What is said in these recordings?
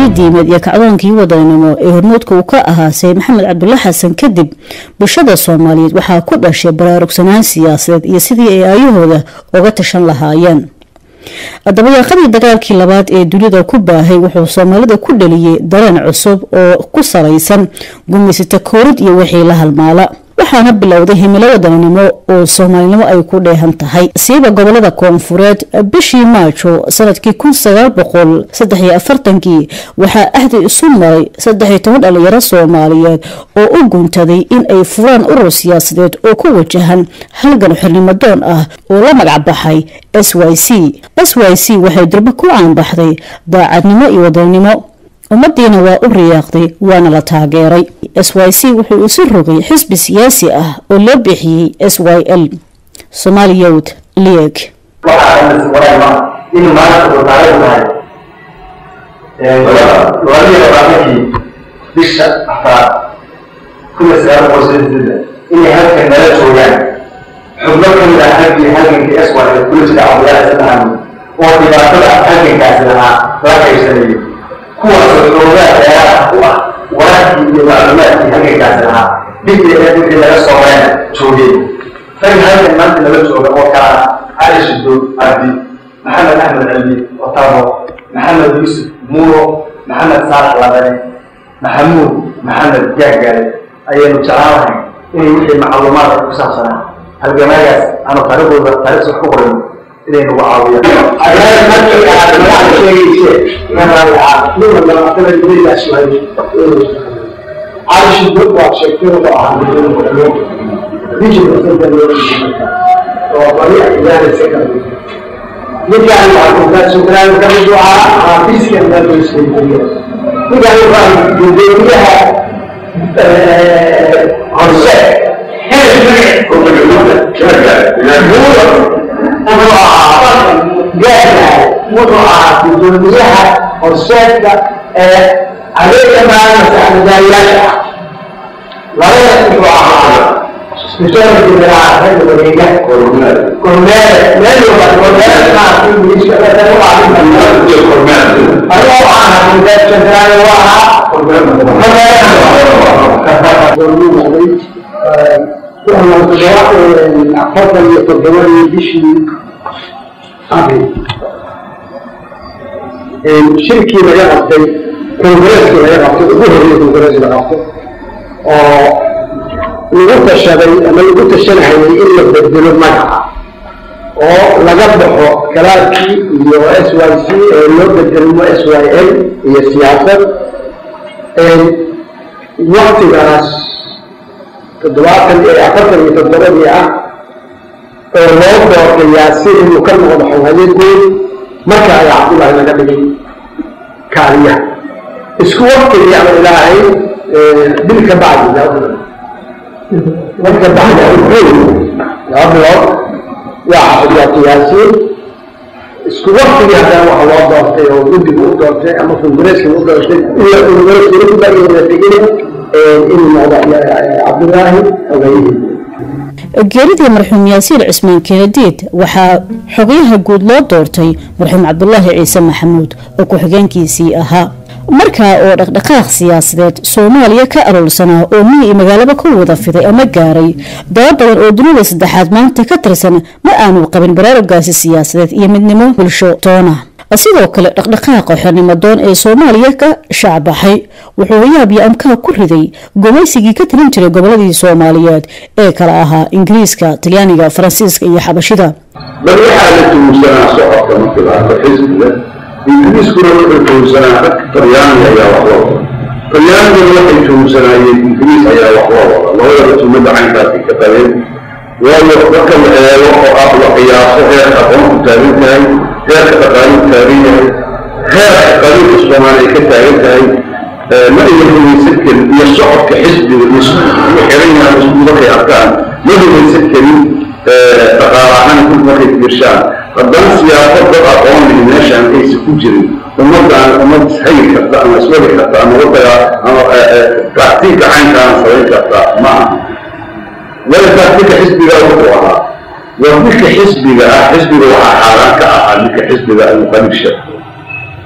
diimeed iyo kacdoonkii wadaninimo ee hormuudka uu ka ahaa sayid maxamed cabdulla xasan kadib bulshada soomaaliyeed waxaa ku dhashay baraarugsanaan siyaasadeed iyo sidii ay aayahooda uga tashan lahaayeen dabayaaqadii dagaalkii labaad ee dunida ku baahay wuxuu soomaalida ku dhaliyey dareen cusub oo ku salaysan gumaysata koorid iyo wixii la halmaala waxaana bilowday himilo wadaninimo oo soomaalinimo ay ku dheehan tahay siiba gobolada koonfureed bishii maajo sanadkii kun sagaal boqol saddex iyo afartankii waxaa ahdi isu maray saddex iyo toban dhalinyaro soomaaliyeed oo u guntaday in ay furaan urur siyaasadeed oo ku wajahan halgan xornimadoon ah oo la magac baxay s y c s y c waxay durbo ku caanbaxday daacadnimo iyo wadaninimo ummadiina waa u riyaaqday waana la taageeray s y c wuxuu isu rogay xisbi siyaasi ah oo loo bixiyey s y l somali youth league inuu maanta uu taariikh tahay labadii labaatankii bisha afraad kun iyo sagaal boqol sideetan inay halkan nala joogaan xubno ka mid ah halkii halgankii s y l kula jira cabdullaahi sadexamed oo dhibaatada halgankaasi lahaa la qaybsanayo kuwaasoo xoogaa dheeraad u ah wararkii iyo macluumaadkii halgankaasi lahaa bidii ee wixii laga soo reena joogay rag halkan maanta nala jooga oo kala ah cali shido cabdi maxamed axmed cilmi otabo maxamed yuusuf muuro maxamed saalax labane maxamuud maxamed gaagaale ayaynu jeclaan lahay inay wixii macluumaadka ku saabsanaa halgamaagaas aanu taariikhdooda taariikhs wax ku qorin inay nagu caawiyaan عايش الدكتور شكله عن بيجي بسبب وطريقة إدارة سكن نرجع للعقوبات شكرا لك الدعاء عافيس كان لا تسلم نرجع للرأي يديرها عرساء وضع في دنياها عرساء عليك ما نسأل ذلك ولا يستطيع بسبب الزراعة هذا الطريقة كورنال كورنال لا يوجد كورنال ما في بالنسبة لنا وعلى كورنال أنا وعلى من ذلك الزراعة وعلى كورنال وأنا أتجاوز أفضل يتجاوز بشي أبي شركي ما يغطي كونغريسكي laga qabto ugu horreeya kongarees la qabto oo lagu tashaday ama lagu tashanahayay in la bedelo magaca oo laga baxo kalaadkii iyo s y c ee loo bedelmo s y l iyo siyaasad waktigaas toddobaatan iyo afartan iyo toddobadii ah oo loo doortayaa si inuu ka noqdo xoghaye guud marka ay cabdullaahi laga dhigay kaaliyaha isku waktigii ama ilaahay bil ka bacdi marka bacdi laba bilood waa xafidyaa qiyaasiin isku waktigii haddana waxa loo doortay oo guddiga u doortay ama kongareeska u doortay ila kongareeska ku dageena tegin inuu noqdo cabdullaahi ogayihii geeridii marxuum yaasiin cismaan kenadiid waxaa xogayaha guud loo doortay marxuum cabdulaahi ciise maxamuud oo ku-xigeenkiisii ahaa markaa oo dhaqdhaqaaq siyaasadeed soomaaliya ka aroolsanaa oo miyi iyo magaalaba ku wada fiday ama gaaray daba badan oo dunida saddexaad maanta ka tirsan ma aanu qabin baraarugaasi siyaasadeed iyo midnimo bulsho toona sidoo kale dhaqdhaqaaqa xornimo doon ee soomaaliya ka shaacbaxay wuxuu yaab iyo amkaa ku riday gumaysigii ka talin jiray goboladii soomaaliyeed ee kala ahaa ingiriiska talyaaniga faransiiska iyo xabashida bal waxaa la tuugsanaa socodka markii la arko xisbiga ingiriiskuna wuxuu tuugsanaa rag talyaaniga ayaa wax loo wada talyaaniguna waxay tuugsanaayeen ingiriis ayaa wax loo wada labadaba tumada caynkaasi ka qabeen waayo marka la eego oo ah la qiyaaso heerka aqoonku taagan tahay heerka dhaqaaluhu taagan yahay heerka qabiilka soomaaliya ka taagan tahay ma ay rumaysan karin iyo socodka xisbiga iyo xiran yahay isku markay arkaan ma rumaysan karin dhaqaale ahaan kul markay fiirshaan haddana siyaasad dad aqoon lihi meeshaan aysa ku jirin ummadaan ummad ishagi karta ama iswadi karta ama wadaga ama tactiinka caynkaana samayn karta ma aha wala tactiinka xisbiga wuxuu ahaa waa midka xisbiga ah xisbiga waxaa xaaraan ka ahaa midka xisbiga almuqalibsha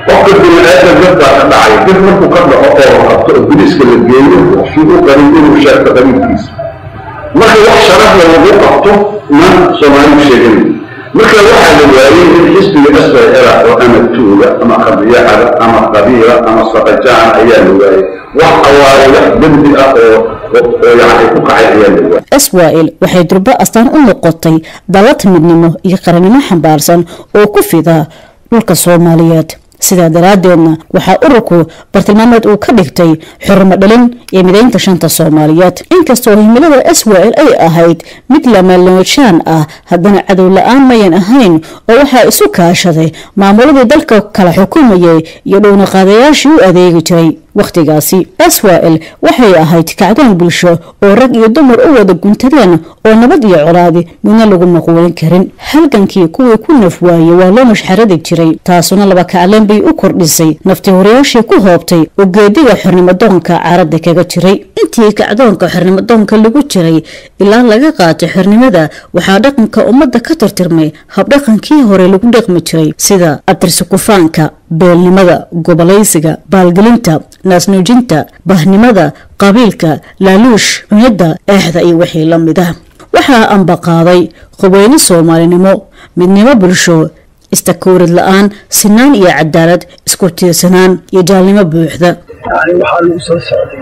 qofka bini-aadam dad baa ka dhacay dad markuu ka dhaco oo qabto oo biriska la geeyo waxuu u qarin inuu sheegto qabiilkiisa marka wax sharafla lagu qabto ma soomaalidu sheegan marka waxaa la waayey in xisbiga sra oo ama tuuga ama qabiyaxada ama qabiila ama saqajaan ayaa la waayey wax awaare wax dembi ah oo oo yani ku kacay ayaa la waayey israel waxay durbo astaan u noqotay dallad midnimo iyo qarannimo xambaarsan oo ku fida dhulka soomaaliyeed sidaa daraaddeedna waxaa ururku bartilmaameed uu ka dhigtay xurmo dhalin iyo midaynta shanta soomaaliyeed inkastoo himilada israel ay ahayd mid lamaloojaan ah haddana cadow la-aan mayan ahayn oo waxaa isu kaashaday maamuladii dalka kala xukumayay iyo dhowna-qaadayaashii u adeegi jiray wakhtigaasi israel waxay ahayd kacdoon bulsho oo rag iyo dumar u wada guntadeen oo nabad iyo colaadi midna lagu maquulin karin halgankii kuwii ku naf waayey waa loo mashxaradi jiray taasuna laba kacleen bay u kordhisay nafti horayaashii ku hoobtay oo geediga xornimadoonka caradda kaga jiray intii kacdoonka xornimadoonka lagu jiray ilaa laga qaatay xornimada waxaa dhaqanka ummadda ka tirtirmay habdhaqankii hore lagu dhaqmi jiray sida abtirsukufaanka beelnimada gobolaysiga baalgelinta naasnuujinta bahnimada qabiilka laaluush cunidda eexda iyo wixii la mid ah waxaa ambaqaaday qubeyno soomaalinimo midnimo bulsho istakoorid la-aan sinaan iyo cadaalad isku tiirsanaan iyo jaalnimo buuxda yani waxaa lagu soo socday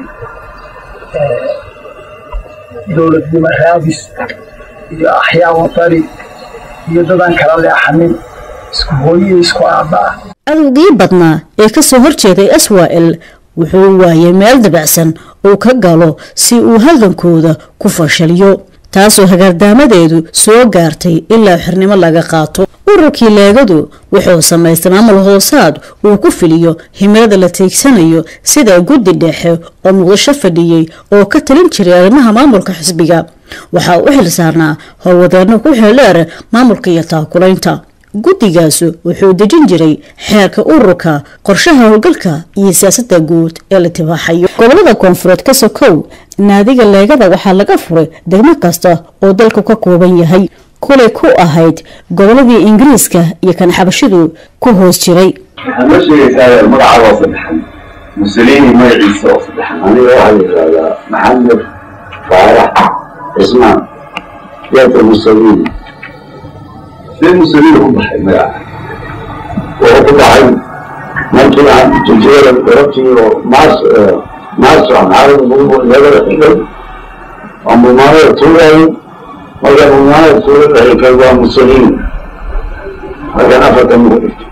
dowladnimo raadis iyo axyaa wadani iyo dadaan kala leexanin isku hooyiyo isku aabba ah cadowgii badnaa ee kasoo horjeeday israel wuxuu waayay meel dabacsan uu ka galo si uu halgankooda ku fashaliyo taasoo hagaardaamadeedu soo gaartay ilaa xirnimo laga qaato ururkii leegadu wuxuu samaystay maamul hoosaad uu ku filiyo himilada la teegsanayo sida guddi dhexe oo muqdisho fadhiyey oo ka talin jiray arrimaha maamulka xisbiga waxaa u xil saarnaa howlwadeeno ku xeeldheer maamulka iyo taakulaynta guddigaasu wuxuu dejin jiray xeerka ururka qorshaha howlgalka iyo siyaasadda guud ee la tibaaxayo gobolada koonfureed ka sokow naadiga leegada waxaa laga furay degmo kasta oo dalku ka kooban yahay kulay ku ahayd goboladii ingiriiska iyo kan xabashidu ku hoos jiray waxaad ma sheegaysaa magacaaga oo saddexan mussolini magaciisa oo saddexan aniga waxaa la yidhahdaa maxamed faarax cismaan yaata mussolini see mussolini ku baxay magaca wuxuu ku baxay markii aan jiljeera darabtii oo maas maaso aan caalamka leegada xigay aan bumaanada tuugayay markaan bumaanada tuuga dhaxikay waa mussolini markaan afartan mugu dhigto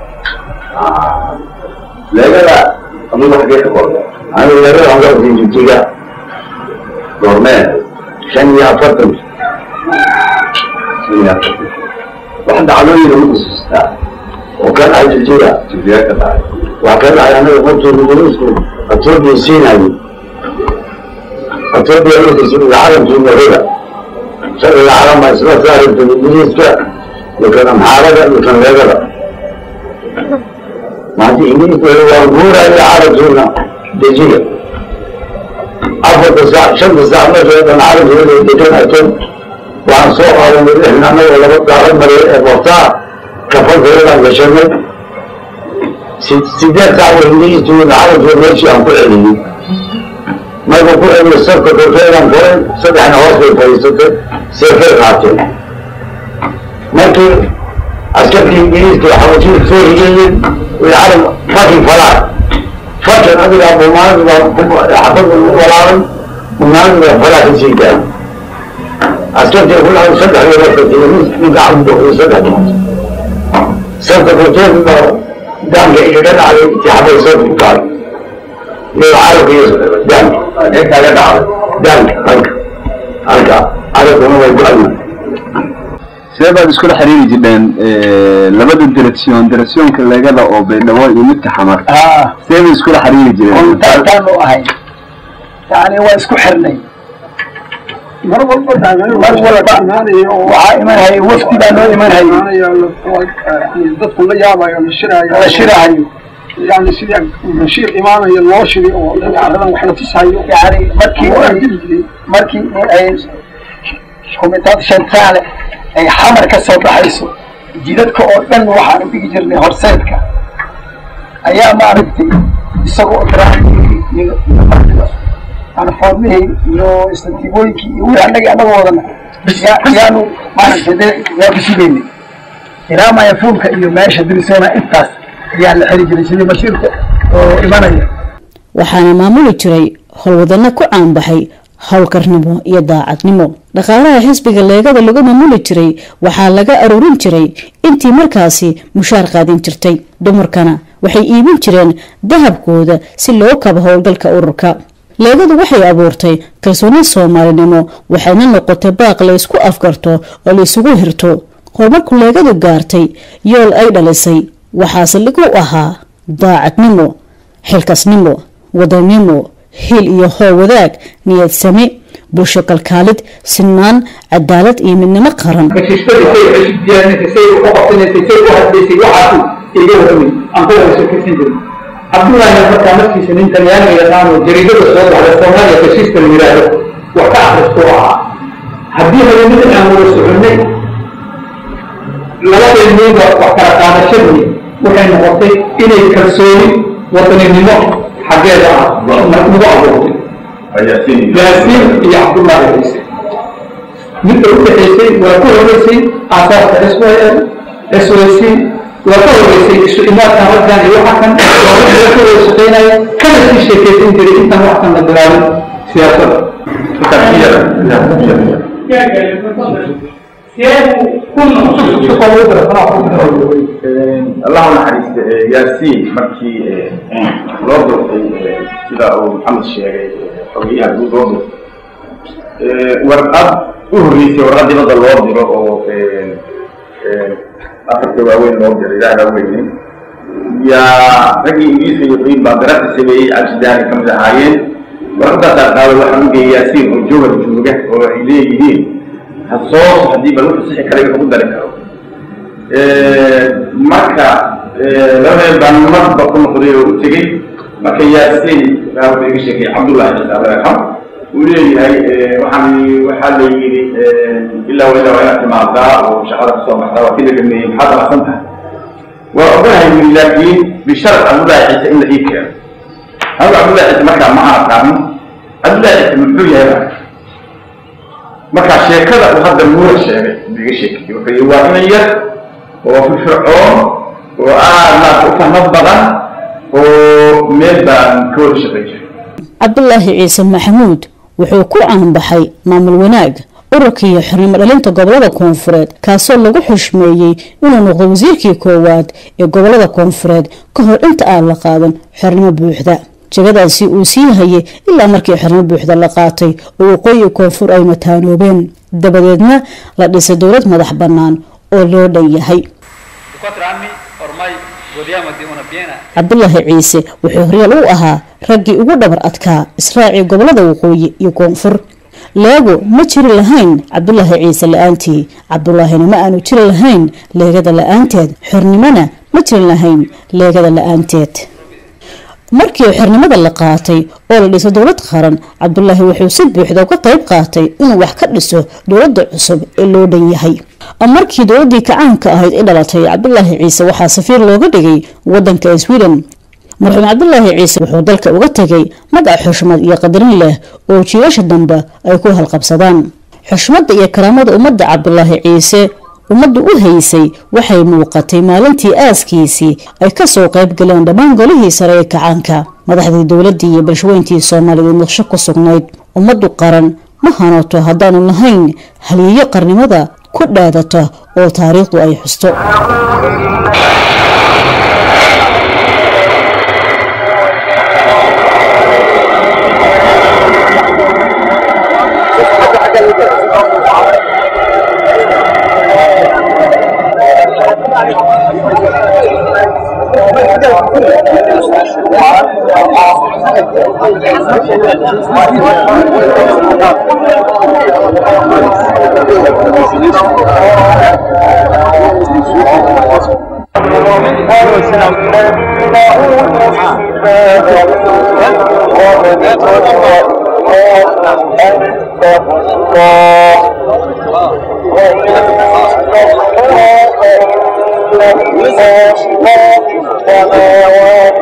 leegada adigu xagee ka qorda aniga leegada aan gartay jibjiga goormee shan iyo afartan shan iyo afartan wax dhacdooyin lagu xusuustaa oo ka dhacay jibjiga jibjiga ka dhacay wax ka dhacay anaga markii ingiriisku atoobiya siinayay atoobiya markiisi calamkii nahada sharciga calama isla saarintay ingiriiska iyo kan amxaarada iyo kan leegada maanta ingiriiska waa guuraya calamkiina dejiga afarta saac shanta saac meesha dhan calamkeeda degan ateen waxaan soo qaadanay lixna anagoo laba gaalo maray ee bortaa kafankeedaan gashanay sideed saac wa ingiriiska calamkeeda meeshii aan ku celiyey markuu ku celiyo sarka korkeedaan koray saddexna hoos bay fadhiisatay seefay qaateen markii askarkii ingiriiska xabashidu soo rigeeyeen way calam fakin falaar fakin adigaa bumaanada xabad walaalan bumaanada falaa ka sii daa askartii ku lahay saddex iyo wasatay ninka cabdo iyo saddex dhimat sarka korkeeda daanka igaga dhacday intii xabay sarka ku tahay iyo calamka iyo daanka inkaga dhacday daanka halka halka calamkuna way ku alma sidee baad iskula xiriiri jireen labada direction directionka leegada oo baydhabo iyo midka xamar sidee bay iskula xiriiri jireen kontaataanu ahay yani waa isku xirnay mar walba mar walba waxaa imanhay wafdi baa noo imanhay dadku la yaabayo la shiraayo la shirahayo yani sidii bashiir imaanayo loo shiri oo aradan wax la tusayo yani markii markii ay komitad shantaale ay xamar ka soo baxayso jidadka oo dhan waxaanu dhigi jirnay horseedka ayaa maaragtay isagoo daraacii iyo iyo martiga aan foodmihii iyo istantiibooyinkii iyo wixii annagii annaga wadana yaa yaanu maaragtay dee yaa ku sugaynay ilaa mayafuulka iyo meesha dirisoona intaas ayaa la xiri jiray sidii bashiirka oo imanaya waxaana maamuli jiray howlwadano ku caanbaxay howlkarnimo iyo daacadnimo dhaqaalaha xisbiga leegada lagu maamuli jiray waxaa laga aruurin jiray intii markaasi mushaar qaadin jirtay dumarkana waxay iibin jireen dahabkooda si loo kabo howlgalka ururka leegadu waxay abuurtay kalsooni soomaalinimo waxayna noqotay baaq la isku afgarto oo la isugu hirto horumarku leegadu gaartay yool ay dhalisay waxaase lagu ahaa daacadnimo xilkasnimo wadannimo hil iyo hoo wadaag niyad sami bulsho kalkaalid sinaan cadaalad iyo midnimo qaran heshiisyada say cusub diyaarinaysa say u qabsanaysay say u hadlaysay waxaasu iga warramay aan ku wada sheekaysan jirin cabdullaahi markaa markiisa nin talyaaniga yaqaano jariidada soo baxda soomaaliya heshiiska la yidhaahdo wax ka akhristu ahaa haddii habeenada aan wada soconnay labadeenniiba wax kala qaadashadii waxay noqotay inay kalsooni wadaninimo xaggeeda ah nagu abuurtay yaasiin iyo cabdullaahi ciise midda u dhexaysay waa ka horeysay aasaaska swal swc waa ka horeysay isu imaadkan raggan iyo waxakan waa wixii ka wada shaqeynaya kana sii sheekaysan jiray intaan wax kan la bilaabin siyaasadda allah u naxariista yaasiin markii loo doortay sida uu maxamed sheegay xogeyaha guud loo doortay warqad u horreysay warqad dibadda loo diro oo afarka waaweyn loo diro ilaaha weyne yaa raggii ingiriiska yaqiin baa darasa sameeyey cabsidaani kamid ahaayeen warqadaasaa qaaday waxaa u geeyay yaasiin oo joogar jooga oo ay leeyihiin ha soo haddii bal wuxuu sixi kara wuxuu ku dari karo marka labadeen baan marba ku noqday oo u tegey marka yaasiin baa wuxuu iga sheekay cabdullahi ciise alla yarxam uu leeyahay waxaan waxaa la yidhi ilaa wa ilaa waa inaad timaadaa oo shaqada kasoo baxdaa waa kii la dhameeyey maxaad aqsan tahay waa oganahay wili laakiin bishart cabdullahi ciise in la ii keeno anigu cabdullahi ciise markaa ma aqaanin cabdullahi ciise muxuu yahay baa marka sheekada uu hadda nuura sheegay iga sheekay wuxuu yihi waa inan yar oo firfircoon oo aad naas u fahmad badan oo meel baan ka wada shaqay jiray cabdulaahi ciise maxamuud wuxuu ku caanbaxay maamul wanaag ururka iyo xornimo dhalinta gobolada koonfureed kaasoo lagu xushmeeyey inuu noqdo wasiirkii koowaad ee gobolada koonfureed ka hor inta aan la qaadan xornimo buuxda jegadaasi uu sii hayay ilaa markii xornimo buuxda la qaatay oo waqooyi koonfur ay mataanoobeen dabadeedna la dhisay dowlad madax bannaan oo loo dhan yahay cabdulaahi ciise wuxuu horyaal u ahaa raggii ugu dhabar adkaa israacii gobolada waqooyi iyo koonfur leego ma jiri lahayn cabdulaahi ciise la-aantii cabdulaahina ma aanu jiri lahayn leegada la-aanteed xornimona ma jiri lahayn leegada la-aanteed markii xornimada la qaatay oo la dhiso dowlad qaran cabdulaahi wuxuu si buuxda uga qayb qaatay inuu wax ka dhiso dowladda cusub ee loo dhan yahay markii dowladii kacaanka ahayd i dhalatay cabdulaahi ciise waxaa safiir looga dhigay wadanka sweden marxuum cabdulaahi ciise wuxuu dalka uga tegay magac xushmad iyo qadarin leh oo jiilasha dambe ay ku halqabsadaan xushmadda iyo karaamada ummadda cabdulaahi ciise ummaddu u haysay waxay muuqatay maalintii aaskiisii ay kasoo qayb galeen dhammaan golihii sare ee kacaanka madaxdii dowladii iyo balshaweyntii soomaaliyeed naqsho ku sugnayd ummaddu qaran ma hanato haddaanu lahayn haliyeyo qarnimada ku dhaadata oo taariikhdu ay xusto Thank you.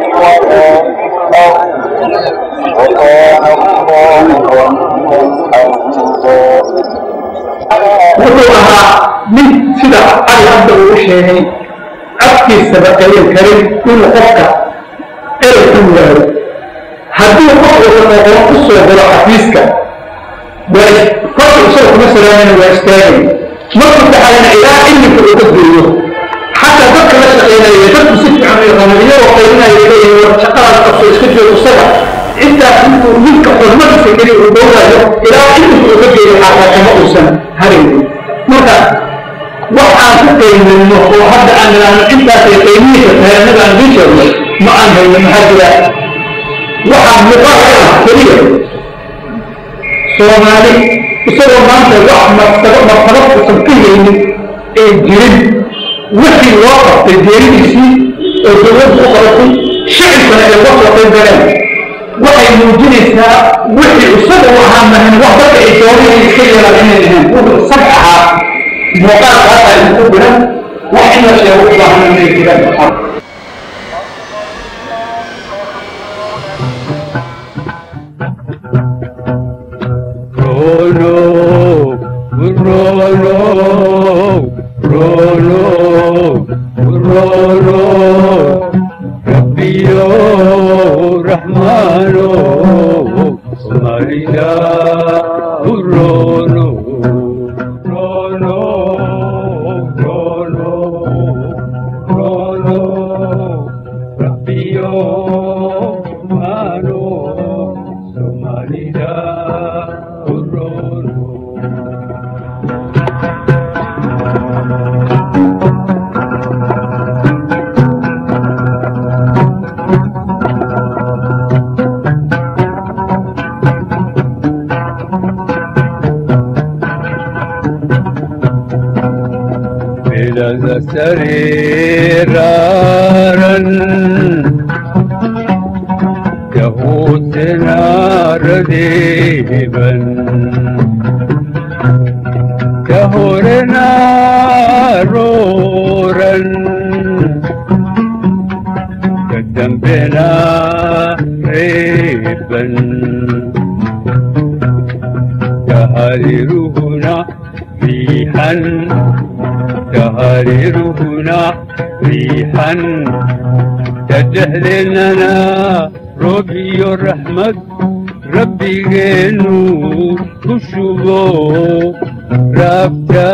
wuxuu ahaa nin sida cali hadda uu sheegay afkiisaba ayan karin inuu qofka erey ku waayo haddii qof uusan oqon u soo galo xafiiska waa kolka isaga kuma salaamayna waa istaagay markuu dhaxayna ilaa iminka uu ka geeyo xataa dadka la shaqeynaya dadku si fiican u yaqaano iyagoo qaylinaya leeyahay war shaqadaas qabso iska joogo isaga intaas intuu ninka xurmadiisa keliya uu dhowrayo ilaa iminka uu ka geeyo xataa kama uusan haraynin marka wax aan ku qiiminno oo hadda aan nidhaahno intaasay qiimihiisa tahay annaga aan idiin sheegno ma aan hayno maxaa jira waxaa muuqaal ka ah keliya soomaali isagoo maanta wax martaba martabad uusan ka haynin ee jirin wixii loo qabtay geeridiisii oo dowladdu u qabatay shicibkana ay uga soo qayb galeen waxay muujinaysaa wixii isaga u ahaa mahan wax dadka ay doonayeen iska yeelaan inay ahayn wuxuu isaga ahaa muuqaalkaas ay ku diran wax in la sheego u baahan inay jiraan Rolo, Rolo, Rolo, Rolo, Rabbio, Rahmano, Somalia, Rolo, Rolo, Rolo, Rolo, Rabbio, Rahmano, Somalia, Rolo. إلى سريرا يهوتنا رديبا كهورنا رورا كالذنبنا ريبا تهررهنا ريحا تهررهنا ريحا تدهلننا ربي الرحمة ربي جنو كشبو رابتا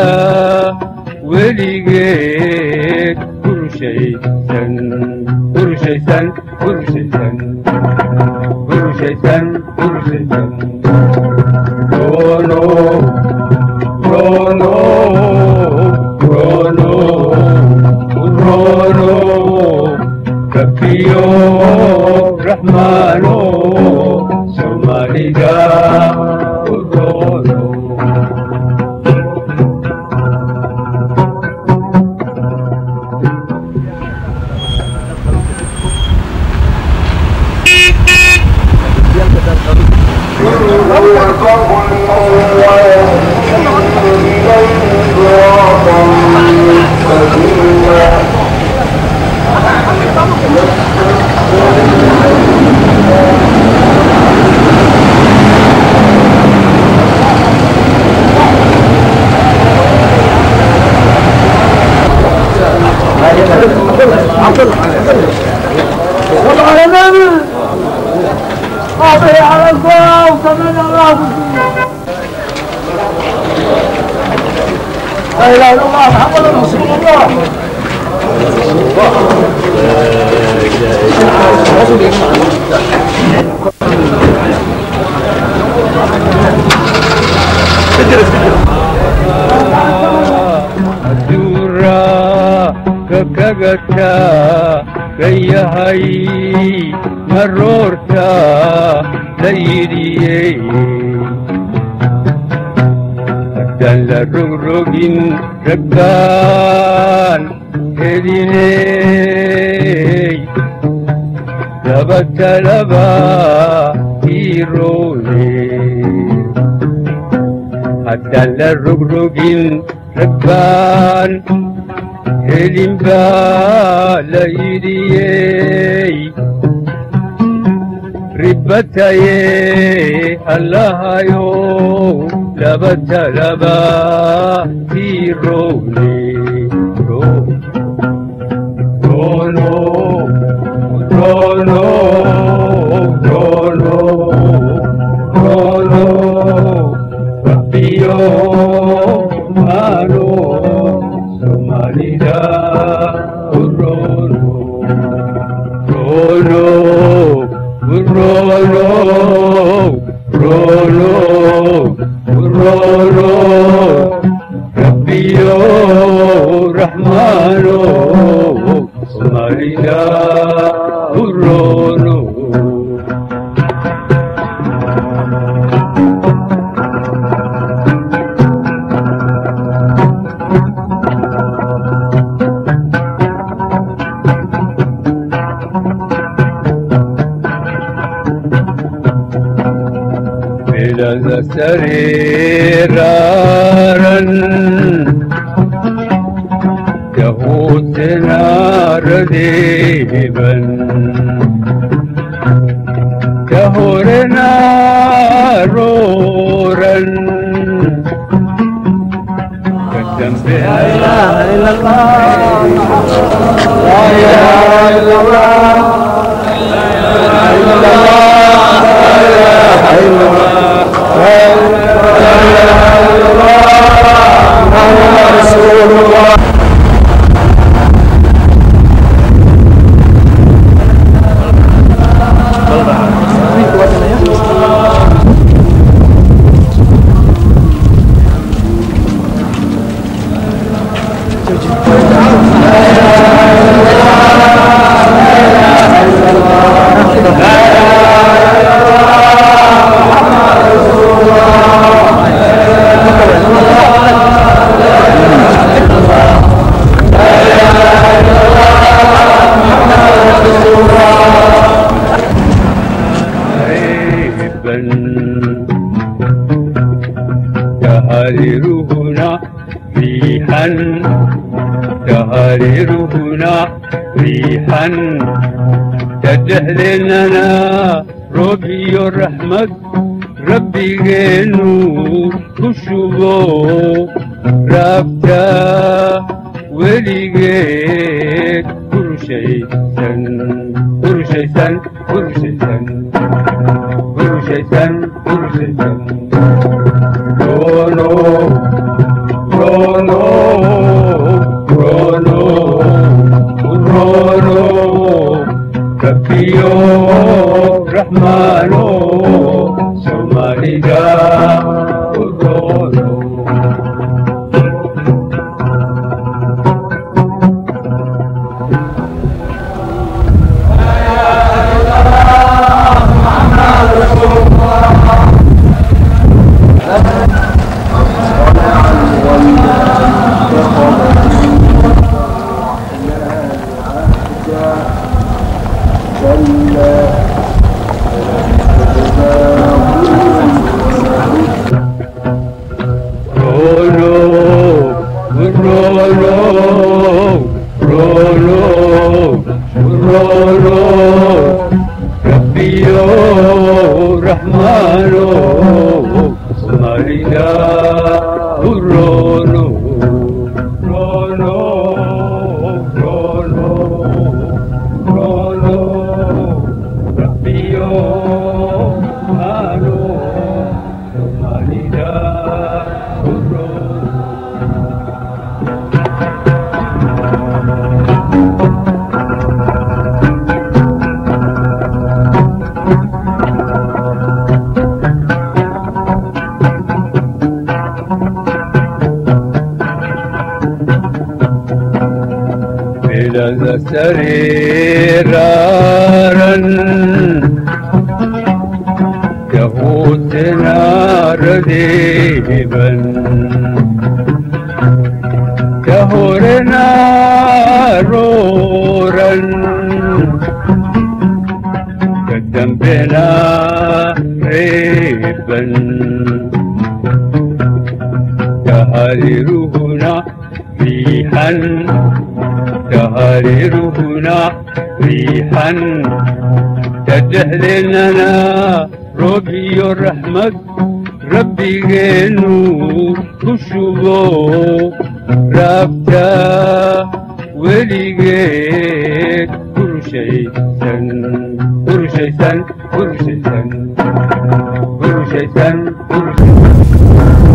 وليجيت كل شيء سن كل شيء سن كل شيء سن كل شيء سن كل شيء سن كونو كونو كونو كونو كفيو رحمانو سوماليجا كونو adura kakagata gayahay maroorta la yidhiyey haddaan la rogrogin rabbaan heliney laba talaba iroone haddaan la rogrogin rabbaan helin baa la yidhiyey ribataye allahayo labatalaba tirone rono rono rono rono rabbiyo mano somalida rono rono rono rono rono rabbiyo rahmano somalida rono بلد سريرارا يهوتنا رديبا كهرنا رورا قدم بها لا اله الا الله لا اله الا الله لا اله الا الله لا اله الا الله لا اله الا الله محمد رسول الله غائبا تهررهنا ريحا تهررهنا ريحا تدهلنا ربي الرحمة ربي جنو كشبو رابتا وليجيت كل شيء سن كل شيء سن كل شيء سن كل شيء سن كل شيء سن كونو كونو كونو كونو كفيو رحمانو سوماليجا كونو Rolo, Rolo, Rolo, Rolo, Rabbio, Rahmano, Somalida, Rolo, Rolo, Rolo, Rolo, Rabbio, Rahmano, Somalida, Rolo. بلد سريرارا يهوتنا رديبا كهرنا رورا قدم بنا ريبا تهررهنا في ريحا تهريرهنا ريحا تدهلنا روبي الرحمة ربي جنو كشبو رابتا ولي جيت كل شيء سن كل شيء سن كل شيء سن كل شيء سن كل شيء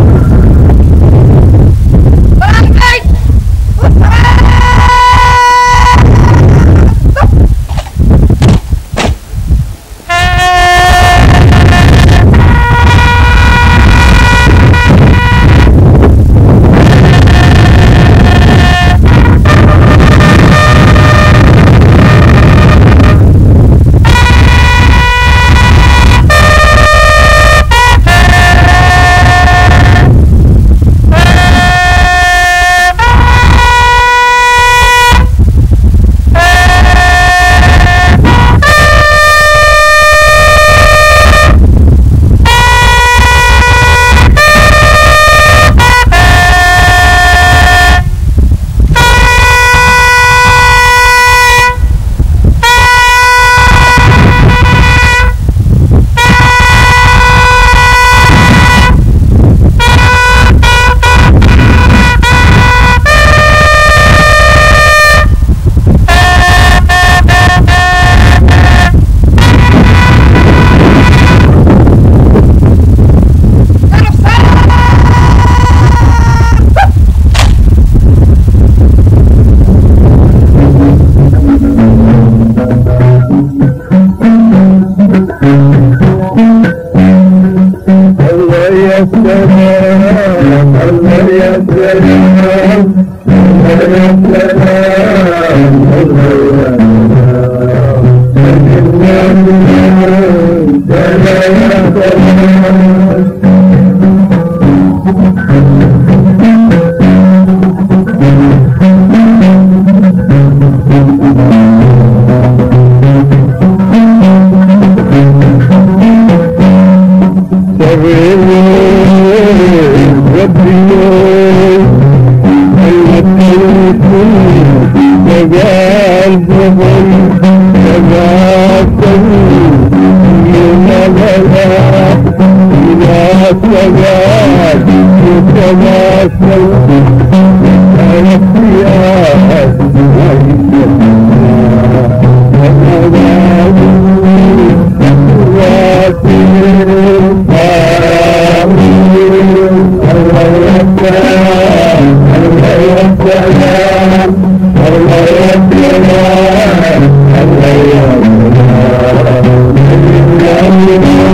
Allah